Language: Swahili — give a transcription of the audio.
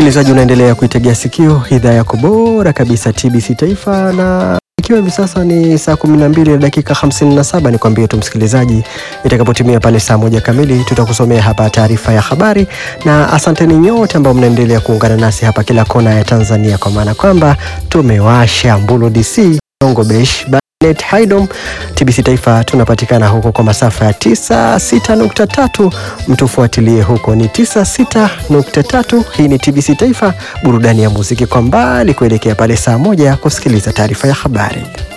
Msikilizaji, unaendelea kuitegea sikio idhaa yako bora kabisa TBC Taifa, na ikiwa hivi sasa ni saa 12 na dakika 57, ni kwambie tu msikilizaji, itakapotimia pale saa moja kamili tutakusomea hapa taarifa ya habari, na asanteni nyote ambao mnaendelea kuungana nasi hapa kila kona ya Tanzania, kwa maana kwamba tumewasha Mbulu DC Kongo Besh Net Haidom TBC Taifa tunapatikana huko kwa masafa ya 96.3. Mtufuatilie huko ni 96.3. Hii ni TBC Taifa, burudani ya muziki kwa mbali, kuelekea pale saa moja kusikiliza taarifa ya habari.